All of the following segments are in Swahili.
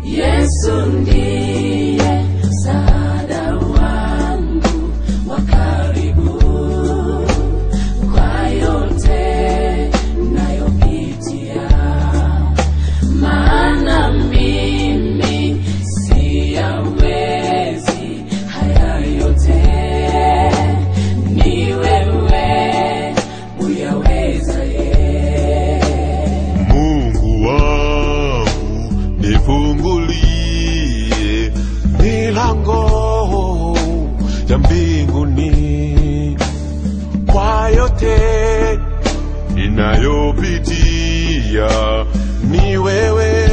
Yesu ndiye msaada wangu wa karibu kwa yote nayopitia, maana mimi siyawezi haya yote, ni wewe uyaweza ye. Mungu wangu nifungulie milango ya mbinguni kwa yote ninayopitia, ni wewe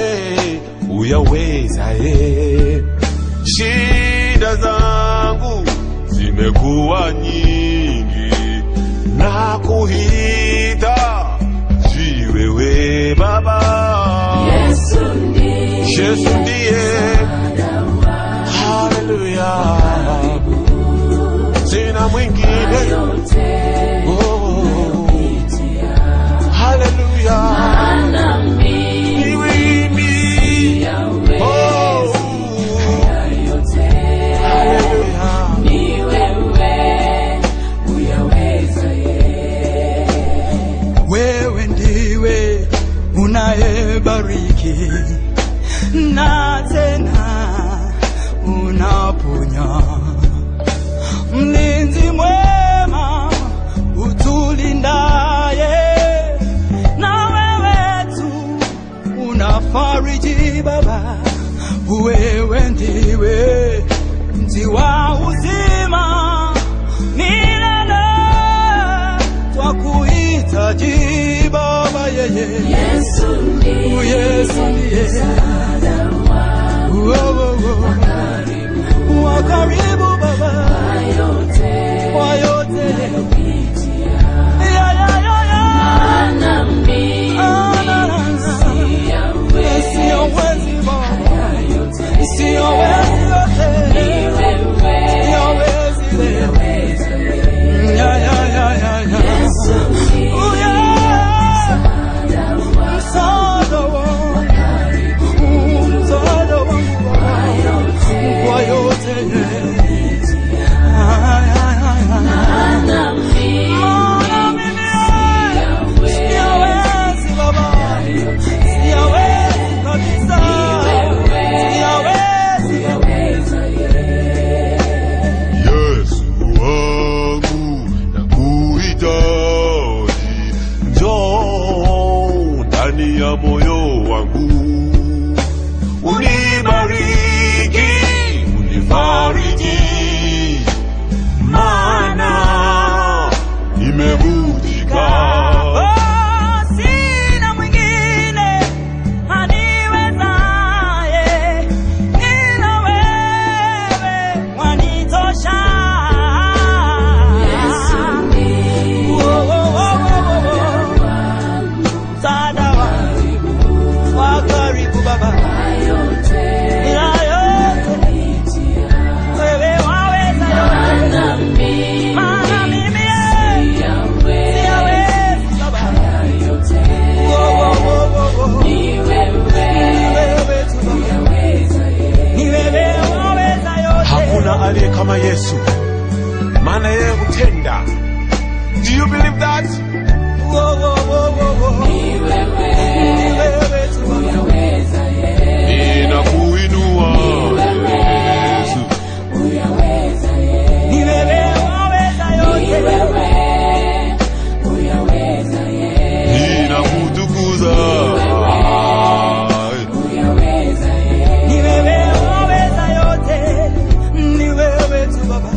uyawezaye. Shida zangu zimekuwa nyingi na kuhita jiwewe Baba. Yesu ndiye Yesu ndiye msaada wangu haleluya, sina mwingine yote oh, nayopitia, haleluya, maana mimi ni mimi siyawezi oh, haya yote, haleluya, ni wewe uyaweza ye. wewe ndiwe unayebariki na tena unaponya, mlinzi mwema utulindaye, na wewe tu unafariji Baba, wewe ndiwe mti wa uzima milele twakuhitaji Baba yeye Yesu ndiye Yesu ndiye msaada wangu Oh, oh, oh. wa karibu Baba yote kwa yote nayopitia, Ya, ya, ya, ya. maana mimi Ah, na, na, na. siyawezi Siyowezi Baba haya yote, siyowezi ni yote wewe siyowezi leo uyaweza ye. Ya, ya, ya, ya, ya. Yesu ndiye Oh, yeah. msaada wangu Msaada wangu msaada wangu Baba kwa yote Ay, ay, ay, ay. maana mimi Maana mimi siyawezi siyawezi Baba, siyawezi kabisa, siyawezi uyaweza ye. Yesu wangu nakuhitaji, njoo ndani ya moyo wangu, unibariki, unifariji, maana nimevunjika. Oh, sina mwingine aniwezaye ila wewe wanitosha. Yesu ndiye Oh, oh, oh, oh, oh, oh. Msaada wangu wa karibu Baba, yote ila yote nayopitia, wewe waweza yote, maana mimi maana mimi eh, siyawezi siyawezi Baba. haya yote, Oh, oh, oh, oh, oh. ni Ni wewe wewe tu Baba. uyaweza ye. Ni wewe waweza yote. Hakuna aliye kama Yesu, maana yeye hutenda. Do you believe that? Oh, oh, oh, oh, oh. Ni wewe Ni wewe tu Baba. uyaweza ye. Ninakuinua Yesu, Uyaweza ye. Ni wewe waweza Ni yote. wewe uyaweza ye. ninakutukuza. Uyaweza ye. Ni wewe waweza yote. Ni wewe tu Baba.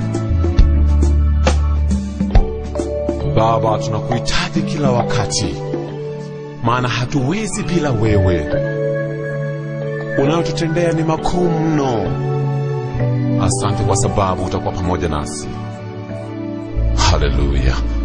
Baba, tunakuhitaji kila wakati, maana hatuwezi bila wewe. Unayotutendea ni makuu mno. Asante kwa sababu utakuwa pamoja nasi. Haleluya.